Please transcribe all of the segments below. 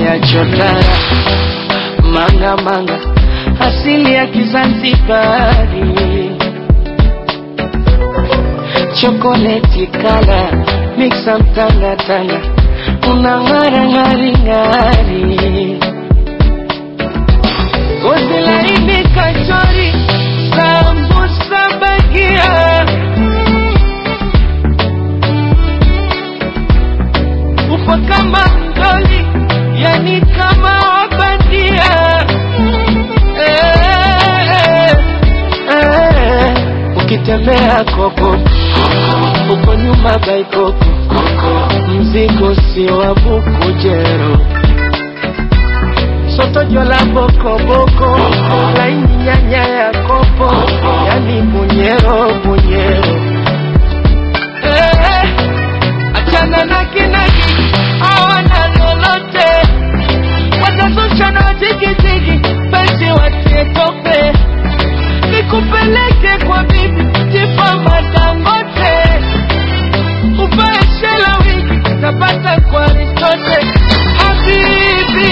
ya chotara manga manga asili ya Kizanzibari chokoleti kala mixa mtanga tanga unang'ara ng'ari ng'ari gozi laini kachori sambusa bagia upo kama mdoli yani kama wabandia eh, eh, ukitembea koko uko nyuma baikoko mzigo sio wa bukujero soto jola bokoboko laini nyanya ya kopo yani bunyero bunyero eh, achana na kinaki hawana lolote watazusha na jigijigi basi watie tope nikupeleke kwa bibi tifa madangote uvae shela wigi tapata kwa ristote habibi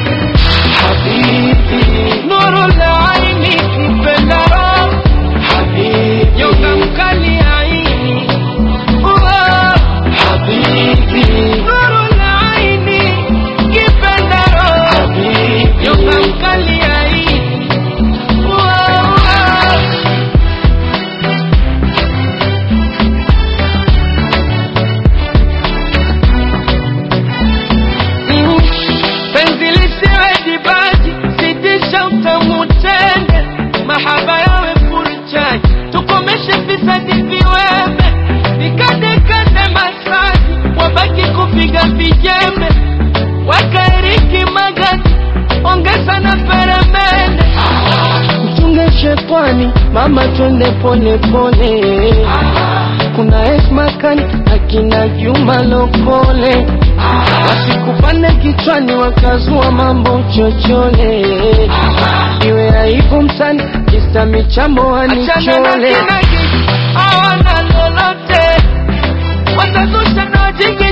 habibi nuru la aini kipendaro habibi nyonga mkali aini Uwa, habibi nuru la aini kipendaro habibi nyonga mkali aini Uwa, uwa. Mm, penzi lisiwe dibaji sitisha utamu tende mahaba yawe furchaji tukomeshe fisadi viweme vikadekade masaji wabaki kupiga vijembe wakaeriki magati ongeza na peremende mchunge shetani mama twende pole pole kuna esmakani akina juma lokole wasikupande kichwani wakazua mambo chochole iwe aibu msani kisa michambo wanichole hawana lolote watazusha na jigi